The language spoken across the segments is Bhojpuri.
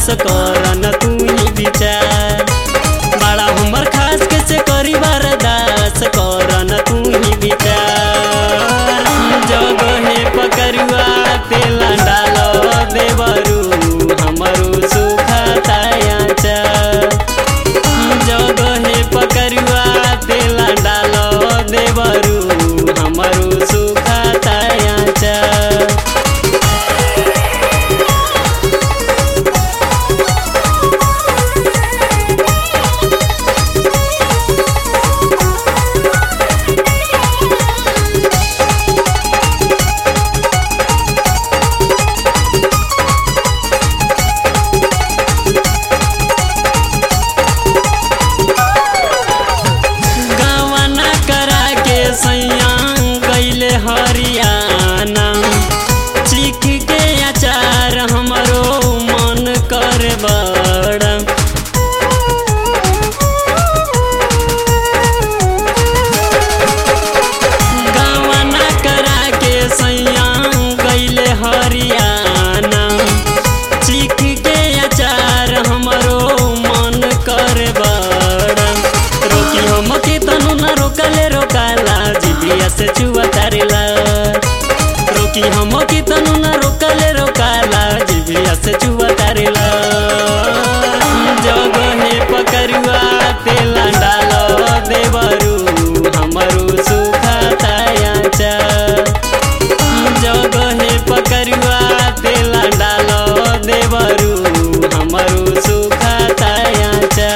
करन तू ही विचार बड़ा हमर खास के से करी बरदास करन तू ही विचार जगहे पकरुआ तेला डालो देवरू हमरो सुखा तायाचा जगहे पकरुआ तेला डालो देवरू हमरो सुखा तायाचा गवना करा के सैया गैले हरियाणा चीख के अचार हमरो मन कर बड़ा गवना करा के सैया गैले हरियाणा चीख के अचार हमरो मन कर बड़ा रोकी हम के तनु न रोकले रोकाला जिबिया से चुआ तारेला रोकी हम के तनु न रोकले रोकाला जिबिया से चुआ तारेला जगहे पकरुआ तेला डालो देवरू हमरो सुखा तायाचा जगहे पकरुआ तेला डालो देवरू हमरो सुखा तायाचा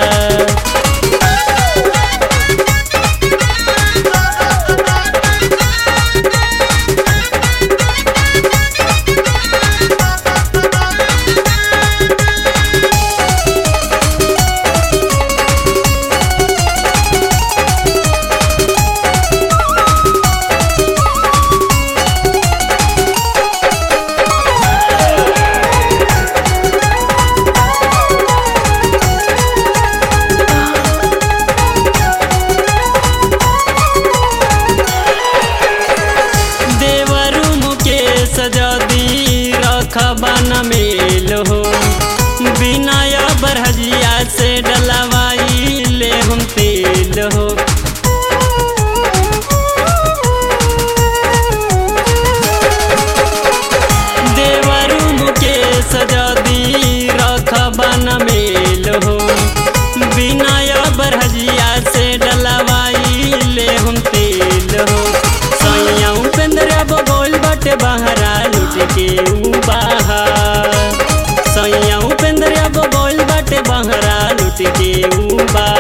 देवरु मुकेश जदी रखबन मेल हो बिनय बरहजिया से डलवाई ले हम तेल हो देवरु मुकेश जदी रखबन मेल हो बिनय बरहजिया से डलवाई ले हम तेल हो सैया उपेंद्र बगोल बटे बहरा लुट के ऊ बाहर सैया उपेंद्र बगोल बटे बहरा लुट के ऊ बाहर